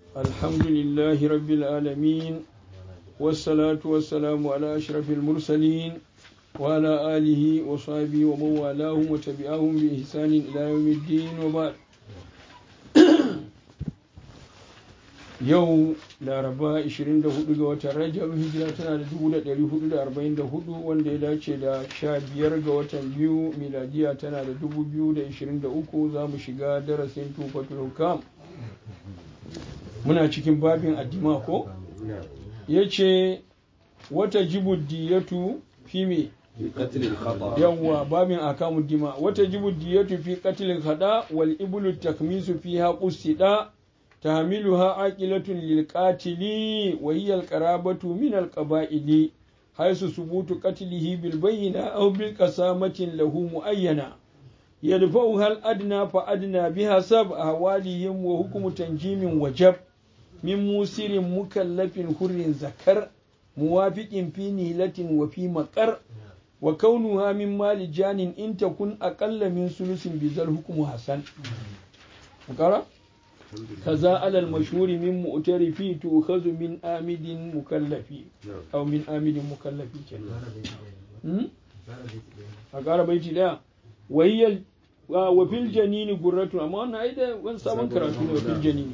الحمد لله رب العالمين والصلاة والسلام على أشرف المرسلين وعلى آله وصحبه ومن والاهم وتبعهم بإحسان إلى يوم الدين وبعد yau laraba 24 ga watan rajab hijira tana da 1444 wanda ya dace da 15 ga watan biyu miladiya tana da 2023 za mu shiga darasin tufatul hukam muna cikin babin addima ko ya ce wata jibuddiyatu fi me yawwa babin akamu dima wata jibuddiyatu fi qatlil khada wal iblu takmisu fiha qusida تحملها عاقلة للقاتل وهي القرابة من القبائل حيث ثبوت قتله بالبينة أو بالقسامة له مؤينة يدفعها الأدنى فأدنى بحسب أهوالهم وحكم تنجيم وجب من موسر مكلف حر ذكر موافق في نيلة وفي مقر وكونها من مال جان إن تكن أقل من ثلث بذا الحكم حسن مقرأ كذا على المشهور من مؤترفي تؤخذ من آمد مكلف أو من آمد مكلف أقال بيتي لا وهي وفي الجنين قرة أما أنا أيضا وانسابا كراتون وفي الجنين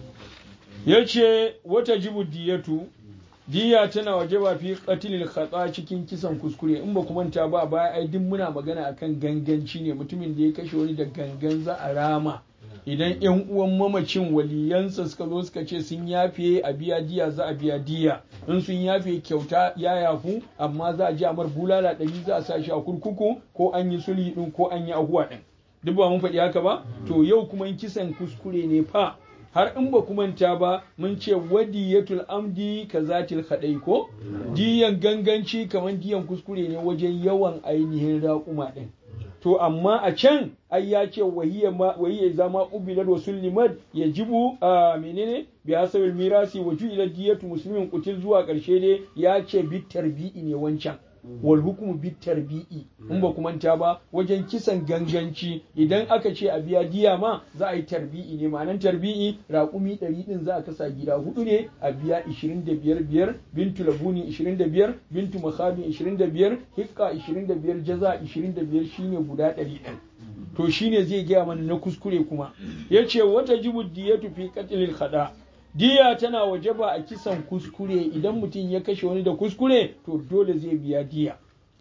yace wata jibu diyatu diya tana wajaba fi qatlil khata cikin kisan kuskure in ba kuma ta ba baya ai duk muna magana akan ganganci ne mutumin da ya kashe wani da gangan za a rama idan yan uwan mamacin waliyansa suka zo suka ce sun yafe a biya diya za a biya diya in sun yafe kyauta ya yafu amma za a ji amar bulala ɗari za a sa shi a kurkuku ko an yi sulhi ɗin ko an yi ahuwa ɗin duk ba mun faɗi haka ba to yau kuma in kisan kuskure ne fa har in ba manta ba mun ce wadiyatul amdi kazatil khadai ko diyan ganganci kamar diyan kuskure ne wajen yawan ainihin raƙuma ɗin to amma a can ai ya ce wahiyya zama ubilar wa sullimat ya jibu a menene bi hasabil mirasi wa ju'ila diyatu muslimin kutil zuwa karshe dai ya ce bi tarbi'i ne wancan wal hukumu bi tarbi'i in ba ku manta ba wajen kisan ganganci idan aka ce a biya diya ma za a yi tarbi'i ne ma'anan tarbi'i raƙumi ɗari ɗin za a kasa gida hudu ne a biya ishirin da biyar biyar bintu labuni ishirin da biyar bintu makhabin ishirin da biyar hikka ishirin da biyar jaza ishirin da biyar shine guda ɗari ɗin to shine zai gaya mana na kuskure kuma ya ce wata jibu diyatu fi qatlil khada diya tana wajaba a kisan kuskure idan mutum ya kashe wani da kuskure to dole zai biya diya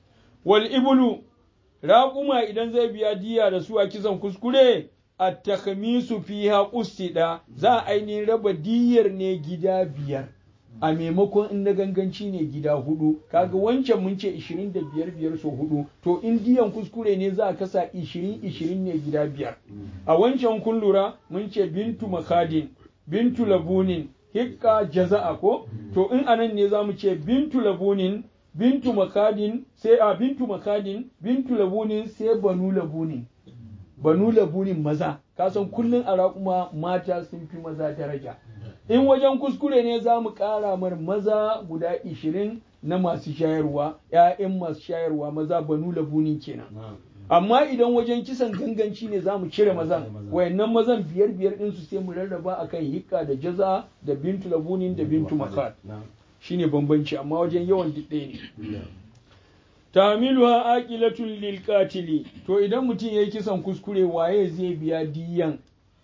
wal ibulu raƙuma idan zai biya diya da su a kisan kuskure a takhmisu fiha qustida za a ainihin raba diyar ne gida biyar a maimakon in na ganganci ne gida hudu kaga wancan mun ce 25 biyar so hudu to in diyan kuskure ne za a kasa 20 20 ne gida biyar a wancan kun lura mun ce bintu makadin bintu labunin hikka jaza'a ko to in anan ne za mu ce bintu labunin bintu makadin sai a bintu makadin bintu labunin sai banu labunin banu labunin maza kasan kullun a raƙuma mata sun fi maza daraja in wajen kuskure ne za mu ƙara mar maza guda ishirin na masu shayarwa ‘ya'yan masu shayarwa maza banu labunin kenan amma idan wajen kisan ganganci ne za mu cire mazan wayannan mazan biyar biyar ɗinsu sai mu rarraba akan hikka da jaza da bintu labunin da bintu makar shine bambanci amma wajen yawan duk ɗaya ne tamiluha aqilatul lil qatili to idan mutum yayi kisan kuskure waye zai biya diyan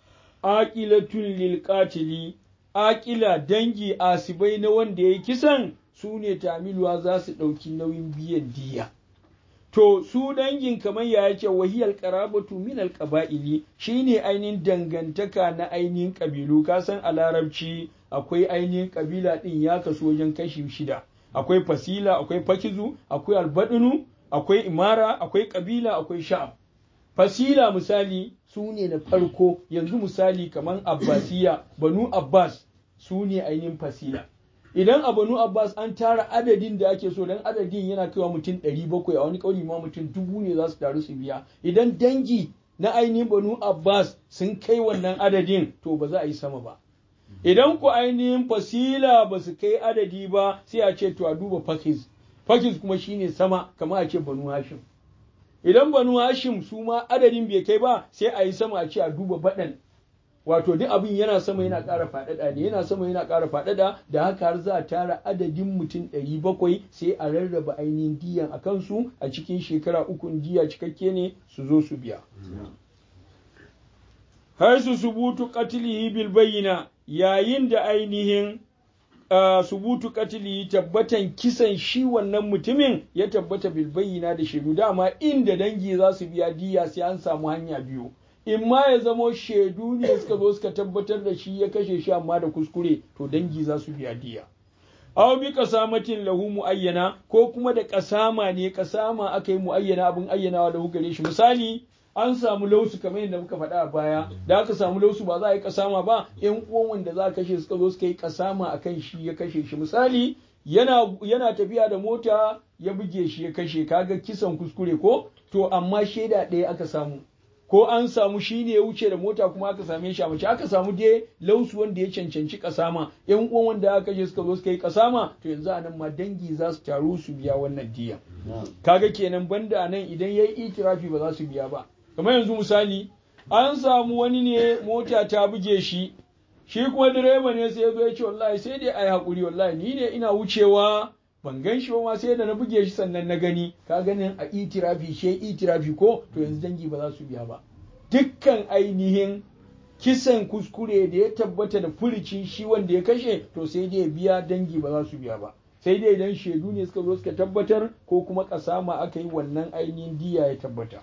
aqilatul lil qatili aqila dangi asibai na wanda yayi kisan su ne tamiluwa za su ɗauki nauyin biyan diya to su dangin kamar ya yake wahiyar qarabatu min alqaba'ili shine ainihin dangantaka na ainihin kabilu ka san a larabci akwai ainihin kabila din ya kasu wajen kashi shida akwai fasila akwai fakizu akwai albadinu akwai imara akwai kabila akwai sha'ab fasila misali su ne na farko yanzu misali kamar abbasiya banu abbas su ne ainihin fasila idan a banu abbas an tara adadin da ake so dan adadin yana kaiwa mutum ɗari bakwai a wani ƙauni ma mutum dubu ne za su taru su biya idan dangi na ainihin banu abbas sun kai wannan adadin to ba za a yi sama ba idan ku ainihin fasila ba su kai adadi ba sai a ce to a duba fakiz fakiz kuma shine sama kamar a ce banu hashim idan banu hashim su ma adadin bai kai ba sai a yi sama a ce a duba baɗan wato duk abin yana sama yana ƙara faɗaɗa ne yana sama yana ƙara faɗaɗa da haka har za a tara adadin mutum ɗari bakwai sai a rarraba ainihin diyan a kansu a cikin shekara uku diya cikakke ne su zo su biya har su subutu qatlihi bil bayyina yayin da ainihin subutu qatlihi tabbatan kisan shi wannan mutumin ya tabbata bil bayyina da shaidu dama inda dangi za su biya diya sai an samu hanya biyu in ma ya zamo shaidu ne suka zo suka tabbatar da shi ya kashe shi amma da kuskure to dangi za su biya diya aw bi kasamatin lahu muayyana ko kuma da kasama ne kasama aka yi muayyana abin ayyanawa da gare shi misali an samu lausu kamar yadda muka faɗa a baya da aka samu lausu ba za a yi kasama ba yan uwan wanda za a kashe suka zo suka yi kasama akan shi ya kashe shi misali yana yana tafiya da mota ya buge shi ya kashe kaga kisan kuskure ko to amma shaida ɗaya aka samu ko an samu shi ne ya wuce da mota kuma aka same shi a mace aka samu dai lausu wanda ya cancanci kasama yan uwan wanda aka je suka zo suka yi kasama to yanzu a nan ma dangi za su taru su biya wannan diya kaga kenan banda a nan idan yayi itirafi ba za su biya ba kamar yanzu misali an samu wani ne mota ta buge shi shi kuma direba ne sai ya zo ya ce wallahi sai dai ai hakuri wallahi ni ne ina wucewa ban gan shi ma sai da na buge shi sannan na gani ka ganin a itirafi she itirafi ko to yanzu dangi ba za su biya ba dukkan ainihin kisan kuskure da ya tabbata da furicin shi wanda ya kashe to sai dai ya biya dangi ba za su biya ba sai dai idan shaidu ne suka zo suka tabbatar ko kuma kasama aka yi wannan ainihin diya ya tabbata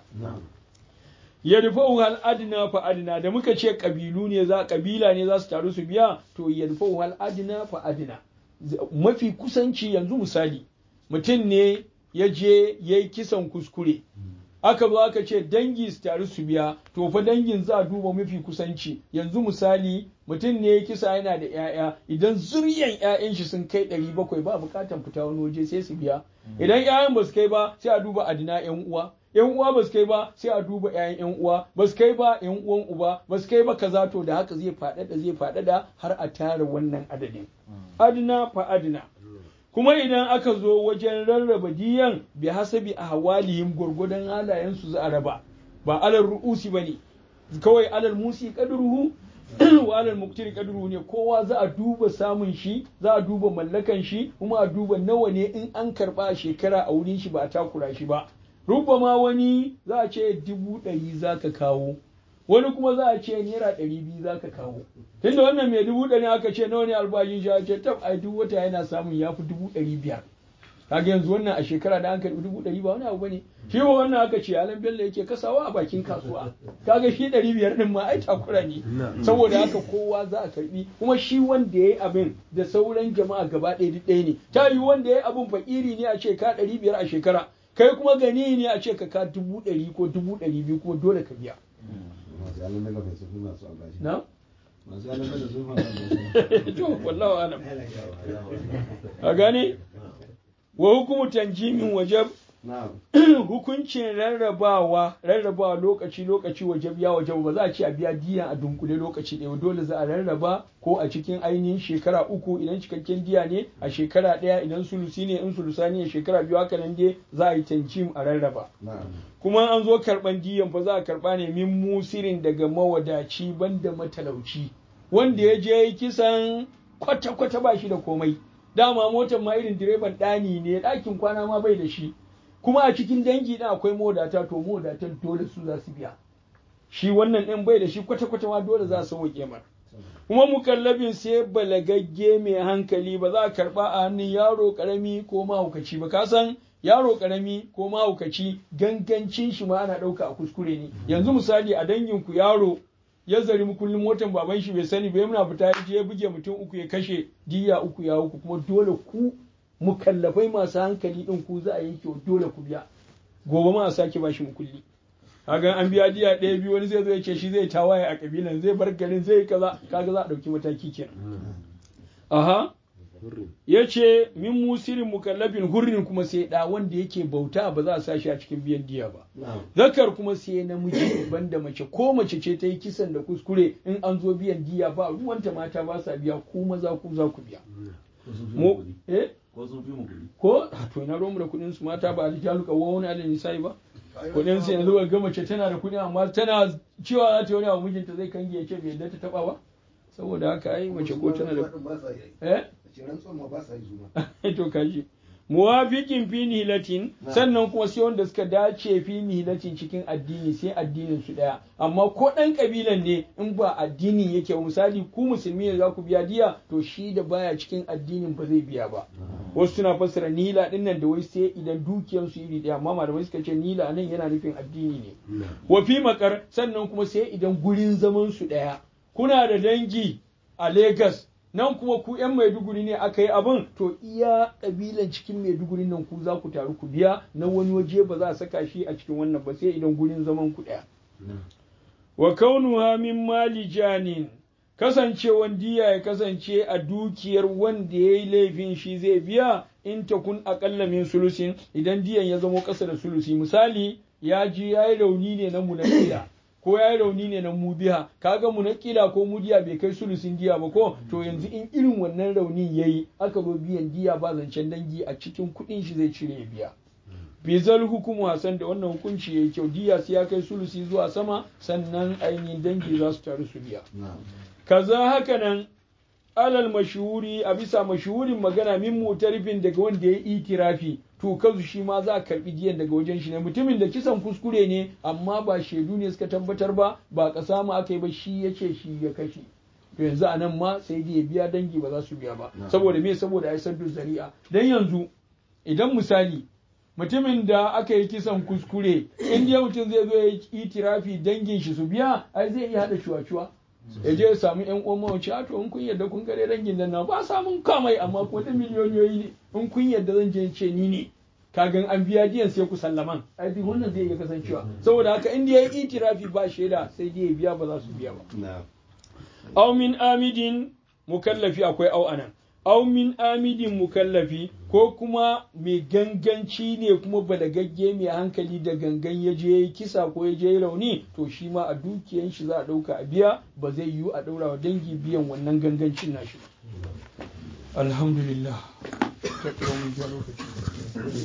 yadfa'u hal adna fa adna da muka ce kabilu ne za kabila ne za su taru su biya to yadfa'u hal adna fa adna mafi kusanci yanzu misali mutum ne ya je ya yi kisan kuskure aka zo aka ce dangi su taru su biya to fa dangin za a duba mafi kusanci yanzu misali mutum ne ya kisa yana da 'ya'ya idan zuryan 'ya'yan shi sun kai ɗari bakwai ba bukatan fita wani waje sai su biya idan 'ya'yan ba su kai ba sai a duba adina 'yan uwa yan uwa ba su kai ba sai a duba ƴaƴan yan uwa ba su kai ba yan uwan uba ba su kai ba kaza to da haka zai faɗaɗa zai faɗaɗa har a tara wannan adadin adna fa adna kuma idan aka zo wajen rarraba diyan bi hasabi ahwalihim gurgudan halayen su za a raba ba alal ru'usi bane kawai alal musi qadruhu wa alal muqtiri qadruhu ne kowa za a duba samun shi za a duba mallakan shi kuma a duba nawa ne in an karba a shekara a wurin shi ba a takura shi ba ma wani za a ce dubu ɗari za ka kawo wani kuma za a ce naira ɗari biyu za ka kawo tunda wannan mai dubu ɗari aka ce nawa ne albashin shi a ce tab ai duk wata yana samun ya fi dubu ɗari biyar kaga yanzu wannan a shekara da an karɓi dubu ɗari ba wani abu bane shi ba wannan aka ce alan bello yake kasawa a bakin kasuwa kaga shi ɗari biyar ɗin ma ai takura ne saboda haka kowa za a karɓi kuma shi wanda ya yi abin da sauran jama'a gaba ɗaya duk ɗaya ne ta yi wanda ya yi abin fakiri ne a ce ka ɗari biyar a shekara kai kuma gani ne a ce ka ka dubu ɗari ko dubu ɗari biyu kuma dole ka biya. Na? To, wallawa alam. A gane? Wa hukumu tanjimin wajab hukuncin rarrabawa rarrabawa lokaci lokaci wajab ya wajab ba za a ce a biya diya a dunkule lokaci ɗaya dole za a rarraba ko a cikin ainihin shekara uku idan cikakken diya ne a shekara ɗaya idan sulusi ne in sulusa ne shekara biyu haka nan dai za a yi tanjim a rarraba kuma an zo karɓan diyan fa za a karɓa ne min musirin daga mawadaci banda matalauci wanda ya je kisan kwata-kwata ba shi da komai dama motar ma irin direban ɗani ne ɗakin kwana ma bai da shi kuma a cikin dangi ɗin akwai modata to modatan dole su za su biya shi wannan ɗin bai da shi kwata-kwata ma dole za su sauke mar kuma mukallabin sai balagagge mai hankali ba za a karɓa a hannun yaro ƙarami ko mahaukaci ba ka san yaro ƙarami ko mahaukaci gangancin shi ma ana ɗauka a kuskure ne yanzu misali a danginku yaro ya zari mukullin motan baban shi bai sani bai muna fita ya je ya buge mutum uku ya kashe diya uku ya uku kuma dole ku mukallafai masu hankali din ku za a yanke dole ku biya gobe ma a sake bashi mukulli kaga an biya diya ɗaya biyu wani zai zo ya ce shi zai tawaye a kabilan zai bar garin zai kaza kaga za a ɗauki mataki kenan aha ya ce min musirin mukallafin hurrin kuma sai ɗa wanda yake bauta ba za a sa shi a cikin biyan diya ba zakar kuma sai namiji banda mace ko mace ce ta yi kisan da kuskure in an zo biyan diya ba ruwanta mata ba sa biya ko maza ku za ku biya mu eh ko sun fi mu kuɗi ko to ina romu da kuɗin su mata ba aljalu ka wani alin nisa'i ba kudin sai yanzu ga mace tana da kudi amma tana cewa za ta yi wani abu mijinta zai kange ya ce bai yadda ta taba ba saboda haka ai mace ko tana da eh to kaji muwafiqin fi nihilatin sannan kuma sai wanda suka dace fi nihilatin cikin addini sai addinin su daya amma ko dan kabilan ne in ba addinin yake misali ku musulmi ne za ku biya diya to shi da baya cikin addinin ba zai biya ba wasu suna fassara nila din nan da wai sai idan dukiyar su iri daya amma malamai suka ce nila nan yana nufin addini ne wa fi makar sannan kuma sai idan gurin zaman su daya kuna da dangi a Lagos nan kuma ku 'yan maiduguri ne aka yi abin to iya ƙabilan cikin maiduguri nan ku za ku taru ku biya na wani waje ba za a saka shi a cikin wannan ba sai idan gurin zaman ku ɗaya wa kaunuha min mali janin kasancewan diya ya kasance a dukiyar wanda ya yi laifin shi zai biya in ta kun aƙalla min sulusin idan diyan ya zamo ƙasa da sulusi misali ya ji ya yi rauni ne na munakila ko ya yi rauni ne na mubiha kaga munakila ko mudiya bai kai sulusin diya ba ko to yanzu in irin wannan raunin yayi aka zo biyan diya ba zancen dangi a cikin kuɗin shi zai cire ya biya bizal hukumu hasan da wannan hukunci yayi kyau diya sai ya kai sulusi zuwa sama sannan ainihin dangi za su taru su biya kaza haka nan alal mashhuri a bisa mashhurin magana min mutarifin daga wanda ya yi itirafi to kansu shi ma za a karbi diyan daga wajen shi ne mutumin da kisan kuskure ne amma ba shaidu ne suka tabbatar ba ba kasa ma aka yi ba shi ya ce shi ya kashe to yanzu a nan ma sai dai ya biya dangi ba za su biya ba saboda me saboda ai saddu zari'a dan yanzu idan misali mutumin da aka yi kisan kuskure in dai mutum zai zo ya yi itirafi dangin shi su biya ai zai iya hada shuwa-shuwa ya je ya samu yan uwan mawaci a to in kun yadda kun gare dangin nan na ba samun kamai amma ko da miliyoniyoyi ne in kun yadda zan je ce ni ne kagan an biya diyan sai ku sallaman ai duk wannan zai iya kasancewa saboda haka in ya yi itirafi ba shaida sai dai ya biya ba za su biya ba aw min amidin mukallafi akwai au anan aw min amidin mukallafi ko kuma mai ganganci ne kuma balagagge mai hankali da gangan ya je kisa ko ya je rauni to shi ma a dukiyan shi za a ɗauka a biya ba zai yiwu a ɗaura wa dangi biyan wannan gangancin nashi alhamdulillah ta lokaci